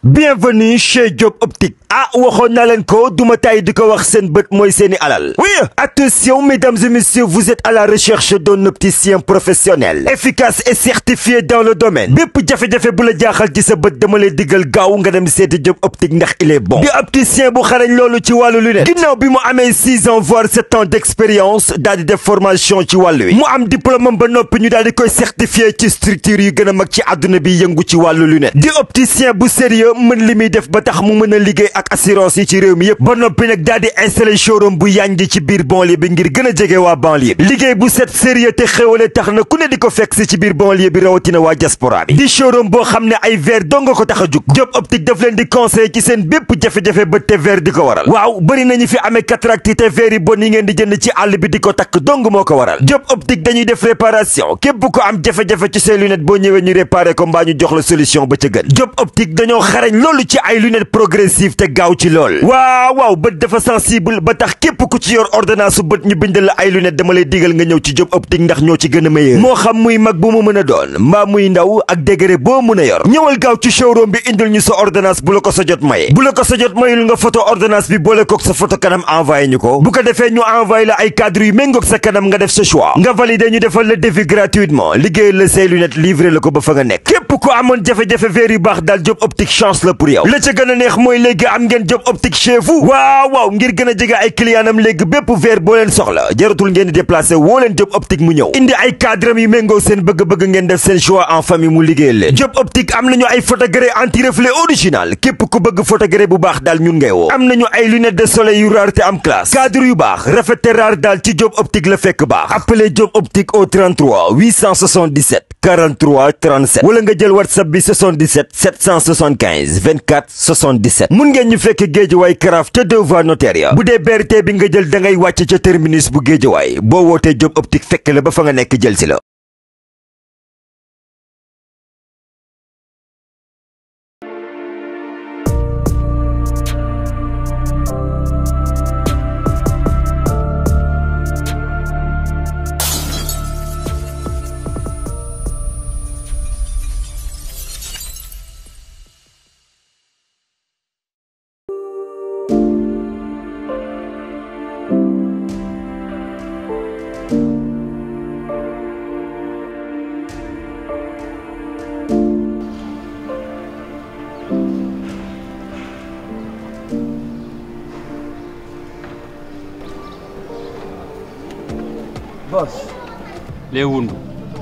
bienvenue chez Diop Optique ah waxoon naa leen ko duma tay di ko wax seen bët mooy seeni alal oui attention mesdames et messieurs vous êtes à la recherche d'un opticien professionnel efficace et certifié dans le domaine bépp jafe-jafe bu la jaaxal ci sa bët dama lay diggal gaaw nga dem seeti Diop Optique ndax il est bon di opticien bu xarañ loolu ci wàllu lunette ginnaaw bi mu amee six ans voire sept ans d'expérience daal di def formation ci wàllu wi mu am diplôme ba noppi ñu daal di koy certifié ci structure yu gën a mag ci àdduna bi yëngu ci wàllu lunette di opticien bu sérieux mën li muy def ba tax mu mën a liggéey ak assurance yi ci réew mi yëpp ba noppi nag daal di installé showroom bu yànji ci biir banlieue bi ngir gën a jege waa banlieue bi liggéey bu set sérieux te xéwale tax na ku ne di ko fekk si ci biir banlieue bi rawatina waa diaspora bi di showroom boo xam ne ay verre dong nga ko tax a jug Diop Optique daf leen di conseil ci seen bépp jafe-jafe ba te verre di ko waral waaw bëri nañu fi amee cataracte te verre yi bon yi ngeen di jënd ci àll bi di ko takk dong moo ko waral Diop Optique dañuy def réparation képp ko am jafe-jafe ci say lunette boo ñëwee ñu réparé ko mbaa ñu jox la solution ba ca gën Diop Optique dañoo xarañ loolu ci ay lunettes progressive te gaaw ci lool waaw waaw bët dafa sensible ba tax képp ku ci yor ordonnance su bët ñu bindal la ay lunettes dama lay digal nga ñëw ci Diop Optique ndax ñoo ci gën a meilleur moo xam muy mag bu mu mën a doon mbaa muy ndaw ak degré boo mën a yor ñëwal gaaw ci showroom bi indil ñu sa ordonnance bu la ko sa jot maye bu la ko sa jot mayul nga photo ordonnance bi boole kook sa photo kanam envoyé ñu ko bu ko defee ñu envoyé la ay cadre yu méngoog sa kanam nga def sa choix nga validé ñu defal la devis gratuitement liggéeyal la say lunettes livré la ko ba fa nga nekk képp ko amoon jafe-jafe verre yu baax daal Diop Optique chance la pour yow la ca gën a neex mooy léegi am ngeen Diop Optique chez vous waaw waaw ngir gën a jege ay clientam léegi bépp verre boo leen soxla jaratul ngeen di déplacé woo leen Diop Optique mu ñëw indi ay cadre yu méngoo seen bëgg-bëgg ngeen def seen choix en famille mu liggéeyal leen Diop Optique am nañu ay photogré anti reflet original képp ku bëgg photogré bu baax daal ñun ngay woo am nañu ay lunettes de soleil yu raar te am classe cadre yu baax rafet te raar daal ci Diop Optique la fekk baax appelez Diop Optique au 33 877 43 37 wala nga jël whatsapp bi 77 775 24 77 mun ngeen ñu fekk géejawaay karaaf ca deux voies notaire ya bu dee BRT bi nga jël da ngay wàcc ca terminus bu géejawaay boo wootee Diop Optique fekk la ba fa nga nekk jël si la Boss. Les Wundu.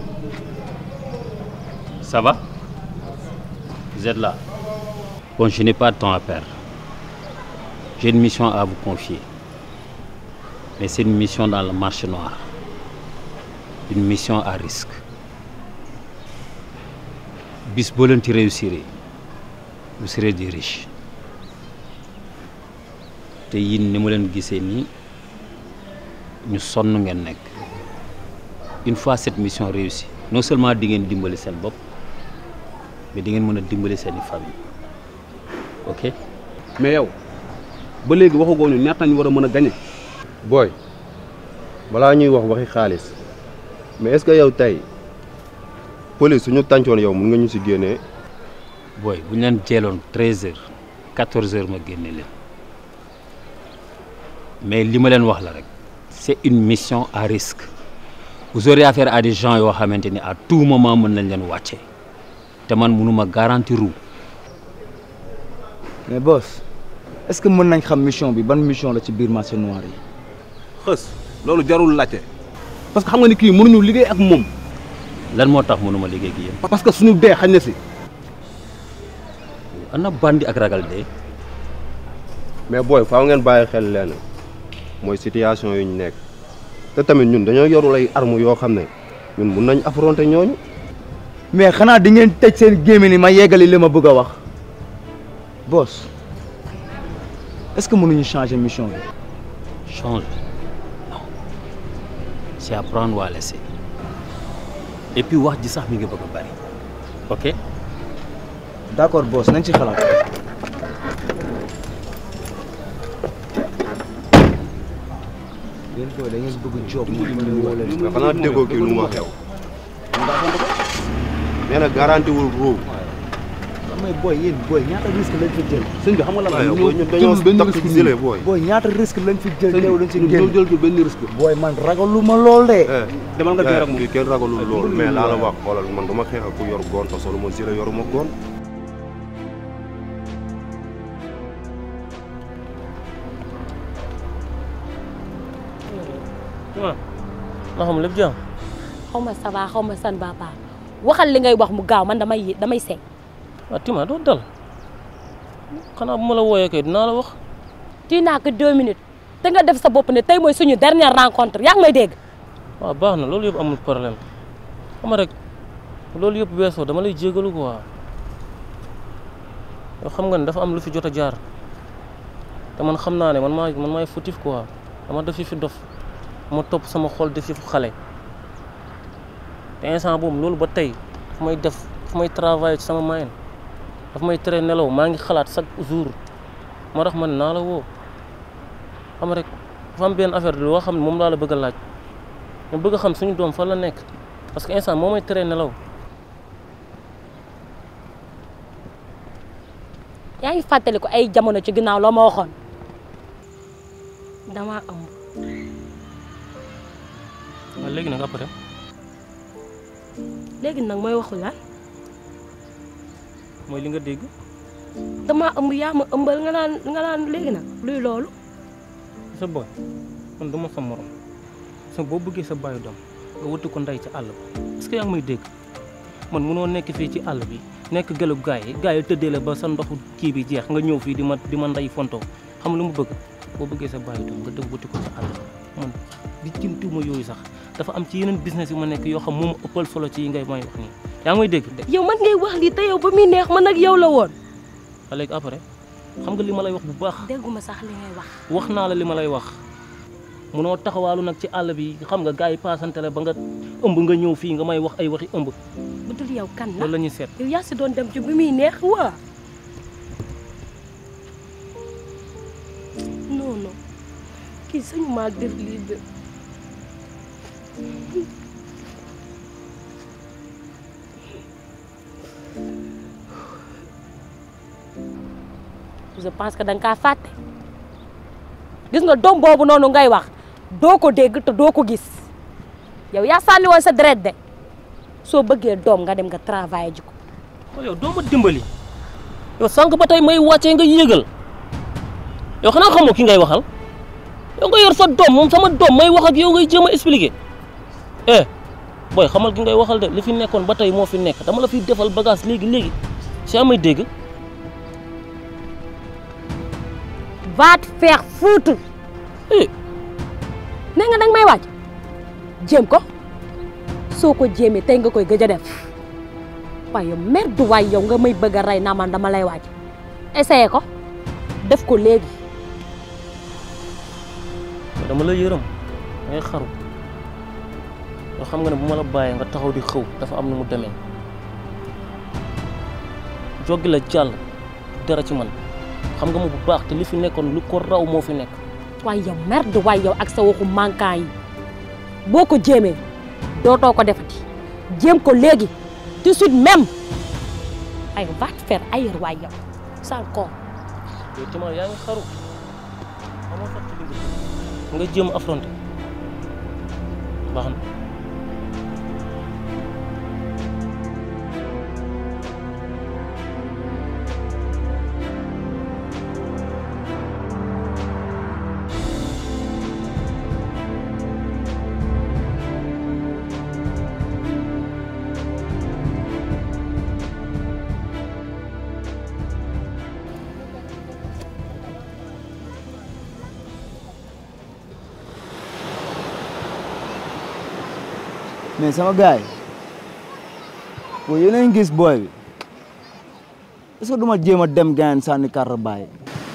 Ça va Vous êtes là Bon, je n'ai pas de temps à perdre. J'ai une mission à vous confier. Mais c'est une mission dans le marché noir. Une mission à risque. bis boo leen ci réussir vous serez des riches te yin ni ma leen gisee nii ñu sonn ngeen nekk une fois cette mission réussie non seulement di ngeen dimbali seen bopp mais di ngeen mën a dimbali seeni famille ok mais yow ba léegi waxagoo ñu ñaata ñu war a mën a gañe booy balaa ñuy wax waxi xaalis mais est-ce que yow tey police suñu tàncoon yow mun nga ñu si génnee booy bu ñu leen jeeloon treize heures quatorze heures ma génne leen mais li ma leen wax la rek c'est une mission à risque vous aurez affaire à des gens yoo xamante ni à tout moment mën nañ leen wàcce te man mënuma garantir ru mais boss est-ce que mën nañ xam mission bi ban mission la ci biir marché noir yi. xës loolu jarul laajte parce que xam nga ni kii mënuñu liggéey ak moom lan moo tax mënuma liggéey ak yéen parce que suñu dee xañ na si ana bandi ak ragal dee mais booy faaw ngeen bàyyi xel leen mooy situation yu ñu nekk te tamit ñun dañoo yorul ay armes yoo xam ne ñun mun nañ affronter ñooñu mais xanaa di ngeen tëj seen gémmiñ ni ma yeggali li ma bëgg a wax boss est-ce que mënuñu changer mission bi. change non c'est à prendre ou à laisser et puis wax ji sax mi ngi bëgg a bari ok d'accord boss nañ ci xalaat. yéen booy da ngeen bëgg job mu woo leen. mais xanaa déggoo kii lu ma xew nee na garanti wul ruu mais booy yéen booy ñaata risque lañ fi jël sëñ bi xam nga lan la waaw ñëw booy ñun dañoo jëlul benn takk risque gilet nii booy. booy ñaata risque lañ fi jël teew lañ ci ñëw génn jël benn risque booy man ragaluma lool de eh demal nga teer ak moom fii kenn ragalul loolu mais laa la wax xoolal man dama xeex ak ku yor goon te solo ma gilet yoruma goon. waaw nga xam lépp jàmm xaw ma ça va xaw ma san ba baax waxal li ngay wax mu gaaw man damay yé- damay seey waaw Tima doo dal xanaa bu ma la wooyee kay dinaa la wax tii naa ko deux minutes te nga def sa bopp ne tey mooy suñu dernière rencontre yaa ngi may dégg waaw baax na loolu yëpp amul problème xam nga rek loolu yëpp weesoo dama lay jégalu quoi yow xam nga ne dafa am lu fi jot a jaar te man xam naa ne man maa man maay fautif quoi dama def fi fi dof ma topp sama xol def fi fu xale te instant boobu loolu ba tey daf may def daf may travailler ci sama mayen daf may tere nelaw maa ngi xalaat chaque jour moo tax man naa la woo xam nga rek dafa am benn affaire loo xam ne moom laa la bëgg a laaj ma bëgg a xam suñu doom fan la nekk parce que instant moo may tere nelaw yaa ngi fàttali ko ay jamono ci ginnaaw loo ma waxoon damaa ëmb waaw léegi nag après léegi nag mooy waxu lan mooy li nga dégg damaa ëmb yaa ma ëmbal nga naan nga naan léegi nag luy loolu sa boy man duma sa morom sa boo bëggee sa bàyyi doom nga wuti ko ndey ci àll ba est-ce que yaa ngi may dégg man munoo nekk fii ci àll bi nekk gëlu gaay yi gaay yi tëddee la ba sa ndoxu kii bi jeex nga ñëw fii di ma di ma ndey fontoo xam lu mu bëgg boo bëggee sa bàyyi doom nga dem wuti ko ci àll ba man di jëntuwuma yooyu sax dafa am ci yeneen business yu ma nekk yoo xam moom ëppal solo ci yi ngay may wax nii yaa ngi may dégg de yow man ngay wax lii te yow ba muy neex man ak yow la woon a léegi après xam nga li ma lay wax bu baax dégguma sax li ngay wax wax naa la li ma lay wax munoo taxawaalu nag ci àll bi xam nga gars yi paasante la ba nga ëmb nga ñëw fii nga may wax ay waxi ëmb bu dul yow kan la loolu la ñuy seet yow yaa si doon dem ci bi muy neex waa non non kii sañu maa def lii de je pense que da nga kaa fàtte gis nga doom boobu noonu ngay wax doo ko dégg te doo ko gis yow yaa sànni woon sa deret de soo bëggee doom nga dem nga travailler ji ko waaw yow doo ma dimbali yow sànq ba tey may wàccee nga yéegal yow xanaa xamoo ki ngay waxal yow nga yor sa doom moom sama doom may wax ak yow ngay jéem a expliquer eh booy xamal ki ngay waxal de li fi nekkoon ba tey moo fi nekk dama la fiy defal bagage léegi léegi si amay dégg va te faire foutre eh nee nga danga may wàcc jéem ko soo ko jéemee tey nga koy gëj a def waaye yow merde waay yow nga may bëgg a rey naa man dama lay wàcc essayé ko def ko léegi dama la yërëm ngay xaru yoo xam nga ne bu ma la bàyyee nga taxaw di xëw dafa am nu mu demee joggi la jàll dara ci man xam nga ma bu baax te li fi nekkoon lu ko raw moo fi nekk waaye yow merde waay yow ak sa waxu manquant yi boo ko jéemee dootoo ko defati jéem ko léegi tout de suite même ay va te faire ailleurs waay yow sal ko yow Tima yaa ngi xaru xamoo sax ci li nga jëm. nga jéem affronter baax na mais sama gars yi boo yéen a ngi gis booy bi est-ce que du ma jéem a dem gaañ sànni carte bàyyi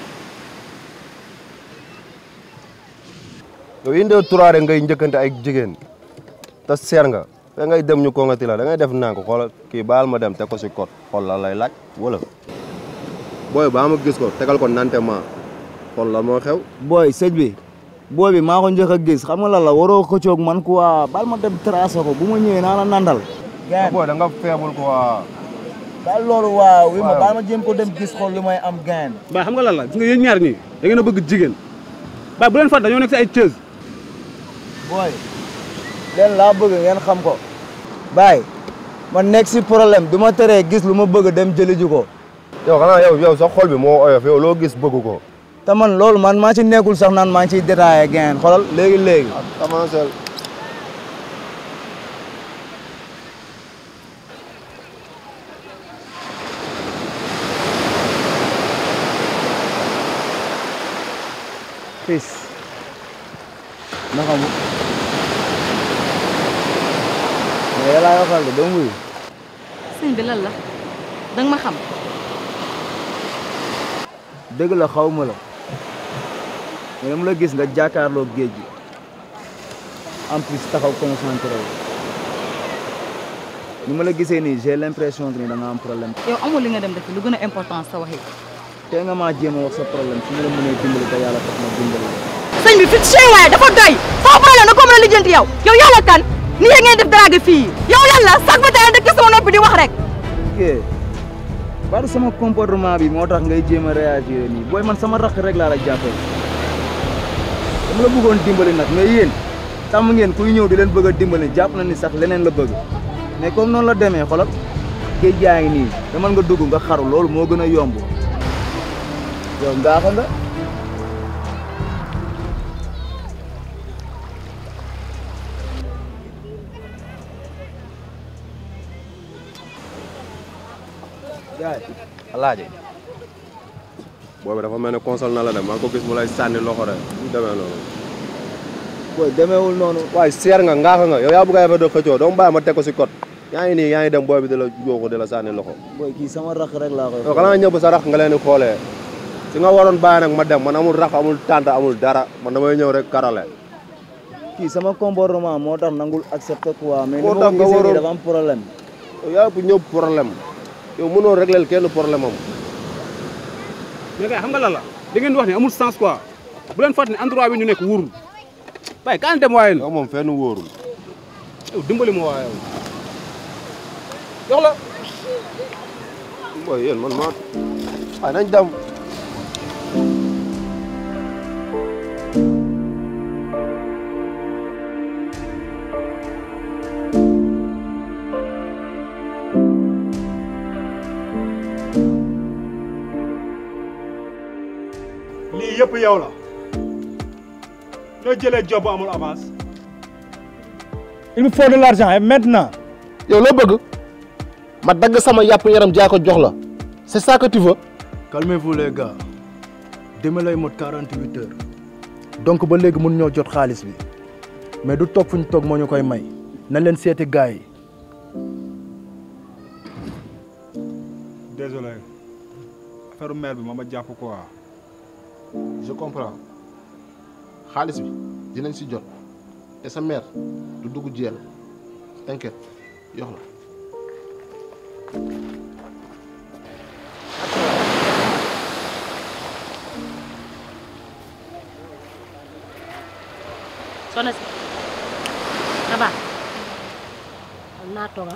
yow indee turaare ngay njëkkante ay jigéen te seer nga fe ngay dem ñu kongati la da ngay def naa ko xoola kii baal ma dem teg ko si code xool la lay laaj wala booy baa ma gis ko tegal ko nante ma xool la moo xew booy sëñ bi booy bi maa ko njëkk a gis xam nga lan la waroo ko coog man quoi baal ma dem tracé ko bu ma ñëwee naa la nandal ah booy da nga feebul ko waa daal loolu waaw wi ma baal ma jéem ko dem gis xool li may am gain Baye xam nga lan la gis nga yéen ñaar ñii da ngeen a bëgg jigéen Baye bu leen fàtte dañoo nekk si ay cëz booy leen laa bëgg ngeen xam ko baay ma nekk si problème du ma teree gis lu ma bëgg dem jëli ji ko yow xanaa yow yow sa xol bi moo oyof yow loo gis bëgg ko te man loolu man maa ci nekkul sax naan maa ngi ciy détaillé gain xoolal léegi léegi avancé fils naka mu mais yàlla waxal de doo wuyu sëñ bi lan la danga ma xam dëgg la xaw ma la mais dama la gis nga jàkkaarloo géej gi en plus taxaw concentré wu ni ma la gisee nii j'ai l'impression que ni da nga am problème yow amul li nga dem defi lu gën a important sa wax yi te nga maa jéem a wax sa problème su ma la mënee dimbali te yàlla tax ma dimbali la sëñ bi fit chey waaye dafa doy sama problème na ko mën a lijjanti yow yow yàlla kan ni yéen ngeen def drague fii yow lan la sax ba tey dëkk sama noppi di wax rek ok baru sama comportement bi moo tax ngay jéem a réagir nii booy man sama rakk rek laa la jàppee dama la bëggoon dimbali nag mais yéen tàmm ngeen kuy ñëw di leen bëgg a dimbali jàpp na ni sax leneen la bëgg mais comme noonu la demee xolal géej gaa ngi nii damal nga dugg nga xaru loolu moo gën a yomb yow ngaaxa nga yaay alaaji boobu dafa mel ne console na la dem maa ngi ko gis mu lay sànni loxo rek mu demee noonu booy demeewul noonu waaye seer nga ngaaxa nga yow yaa bëgg a yafe de xëccoo doomu bàyyi ma teg ko si code yaa ngi nii yaa ngi dem booy bi di la yooxu di la sànni loxo booy kii sama rakk rek laa koy yow xanaa ñëpp sa rax nga leen di xoolee si nga waroon bàyyi nag ma dem man amul rax amul tànt amul dara man damay ñëw rek karale kii sama comportement moo tax nangul accepté quoi mais ni Moo ma tax ko nga gisee nii waroon- dafa am problème yow yaa bu ñëpp problème yow mënoo régler kenn problème am mais kay xam nga lan la da ngeen di wax ne amul sens quoi bu leen fàtte ne endroit bi ñu nekk wóorul Baye kaan dem waaye yow moom fenn wóorul yow dimbali ma waaye yow jox la booy yéen man maa waaye nañ dem lii yëpp yow la noo jëlee job bu amul avance il me faut de l'argent et maintenant yow loo bëgg ma dagg sama yàpp yaram jaa ko jox la c'est ça que tu veux calmez-vous les gars deme lay mot 48 heures donc ba léegi mun ñoo jot xaalis bi mais du toog fu ñu toog moo ñu koy may nañ leen seeti gars yi désolé affaire maire bi ma ma jàpp quoi je comprends xaalis bi dinañ si jot et sa mère du dugg jeel t'inquiète yox la soxna si Aba am naa tooga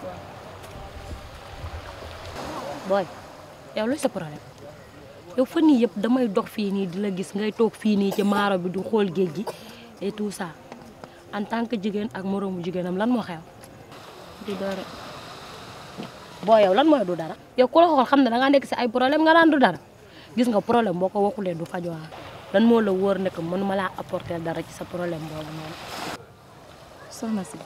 booy yow luy sa problème yow fan yii yëpp damay dox fii nii di la gis ngay toog fii nii ci maaro bi du xool géej gi et tout ça en tant que jigéen ak moroomu jigéenam lan moo xew du dara boo yow lan mooy du dara yow ku la xool xam ne da ngaa nekk si ay problème nga naan du dara gis nga problème boo ko waxulee du fajoo lan moo la wóor ne que mënuma laa apporter dara ci sa problème boobu noonu. soxna si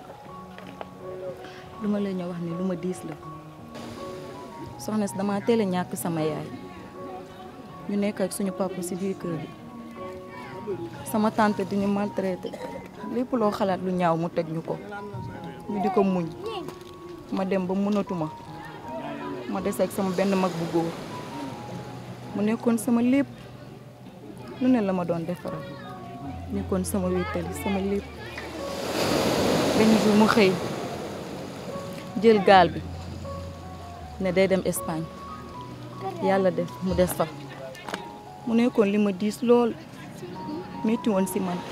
lu ma la ñëw wax ni lu ma diis la soxna si dama teel a ñàkk sama yaay ñu nekk ak suñu papa si biir kër gi sama tante di ñu maltraité lépp loo xalaat lu ñaaw mu teg ñu ko ñu di ko muñ ma dem ba mënatuma ma des ak sama benn mag bu góor mu nekkoon sama lépp lu ne la ma doon defaral nekkoon sama wéttali sama lépp benn jour mu xëy jël gaal bi ne day dem Espagne yàlla def mu des fa mu nekkoon li ma diis lool metti woon si man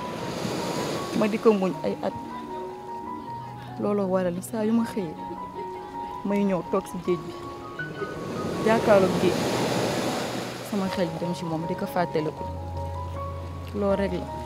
ma di ko muñ ay at looloo waral saa yu ma xëyee may ñëw toog si géej bi jàkkaarloog géej sama xel bi dem si moom di ko fàttaliku loolu rek la.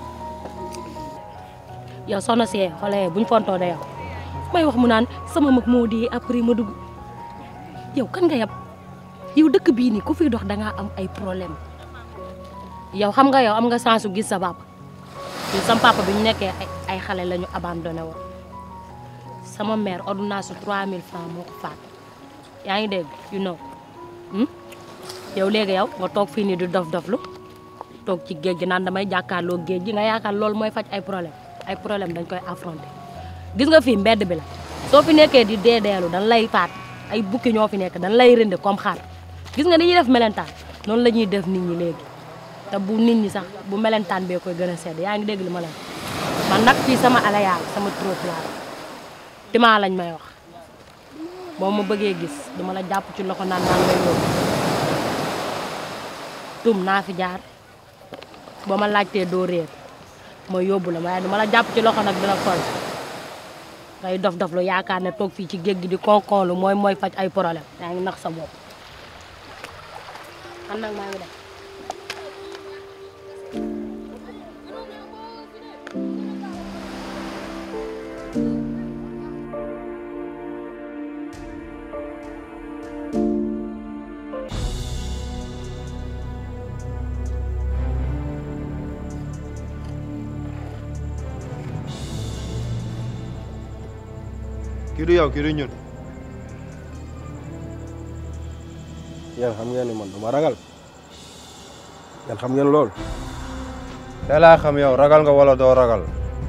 yow soxna si xoolee buñ fontoo de yow may wax mu naan sama mag moo di après ma dugg yow kan nga yab yow dëkk bii nii ku fiy dox da ngaa am ay problème yow xam nga yow am nga chance su gis sa papa ñun sama papa bi ñu nekkee ay ay xale la ñu abandonné woon sama mère ordonnance su 3000 francs moo ko faat yaa ngi dégg you know yow léegi yow nga toog fii nii di dof-doflu toog ci géej gi naan damay jàkkaarloo géej gi nga yaakaar loolu mooy faj ay problème ay problème dañ koy affronter gis nga fii mbedd bi la soo fi nekkee di dee deelu dañ lay faat ay bukki ñoo fi nekk dañ lay rënd comme xar gis nga ni ñuy def melentaan noonu la ñuy def nit ñi léegi te bu nit ñi sax bu melentaan bee koy gën a sedd yaa ngi dégg li ma leen man nag fii sama alayaal sama trottoir timaa lañ may wax boo ma bëggee gis duma la jàpp ci loxo naan naan lay yóbbu tum naa fi jaar boo ma laajtee doo réer ma yóbbu la waaye duma la jàpp ci loxo nag dina sol ngay dof dof lu yaakaar ne toog fii ci géej gi di konkonlu mooy mooy faj ay problème yaa ngi nax sa bopp man nag maa ngi dem kii du yow kii du ñun yéen xam ngeen ni man duma ragal yéen xam ngeen loolu te laa xam yow ragal nga wala doo ragal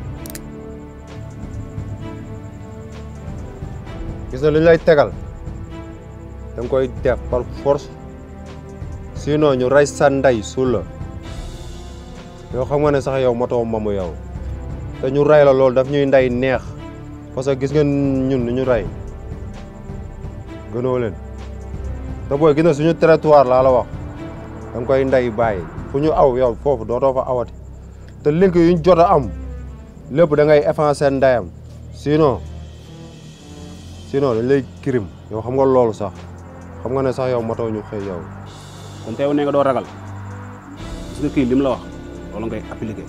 gis na lu ñu lay tegal da nga koy def par force sinon ñu rey sa ndey suul la yow xam nga ne sax yow motoo mamu yow te ñu rey la loolu daf ñuy ndey neex parce que gis ngeen ñun ni ñu rey gënoo leen te booy gis na suñu territoire laa la wax da nga koy ndey bàyyi fu ñu aw yow foofu dootoo fa awati te link yu ñu jot a am lépp da ngay effacer ndeyam sinon sinon dañ lay kirim yow xam nga loolu sax xam nga ne sax yow motoo ñu xëy yow. kon teew ne nga doo ragal gis nga kii lim la wax loolu ngay appliqué.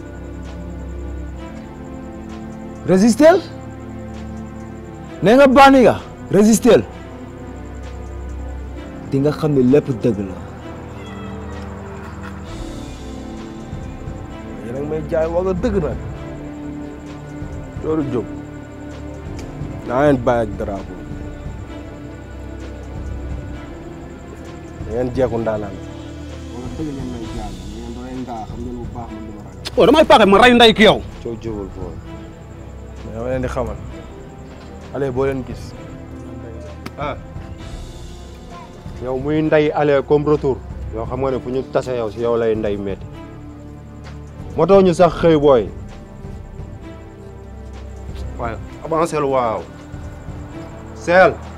résister nee nga bànni nga résister di nga xam ne lépp dëgg la yéen a ngi may jaay wax nga dëgg nag loolu jóg naa leen bàyyi ak drapeau da ngeen jeexu ndaanaan wax nga dëgg ngeen may jaay ngeen doy ngaa xam ngeen bu baax man du ma ragal oh damay paaka ma rey nday ki yow. coow jubal foofu. mais dama leen di xamal allez boo leen gis ah yow muy ndey aller comme retour yow xam nga ne fu ñu tase yow si yow lay ndey metti motoo ñu sax xëy booy waaye avancé lu waaw seel